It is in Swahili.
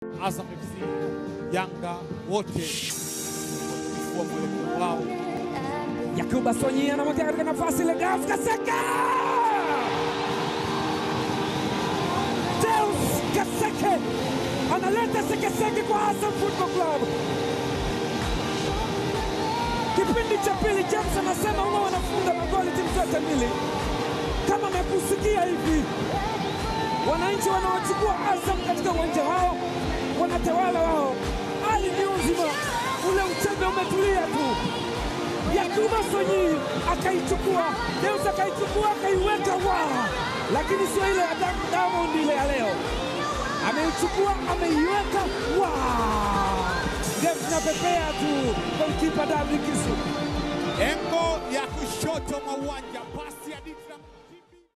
Azam FC, Yanga wote wakifua mwelekeo wao. Yakuba Sonyi anamwekea katika nafasi ile Gaf Kaseka. Deus Kaseke analeta sekeseke kwa Azam Football Club. Kipindi cha pili, James anasema huwa wanafunga magoli timu zote mbili. Kama amekusikia hivi, wananchi wanaochukua Azam katika uwanja wao wanatawala wao, hali ni nzima, ule uchebe umetulia tu. Yakuba Sonyi akaichukua, Deus akaichukua akaiweka wa, lakini sio ile ya Diamond- Diamond ile ya leo. Ameichukua ameiweka wa, game zinapepea tu, golkipa David Kisu Engo ya kushoto mwa uwanja, pasi ya Ditram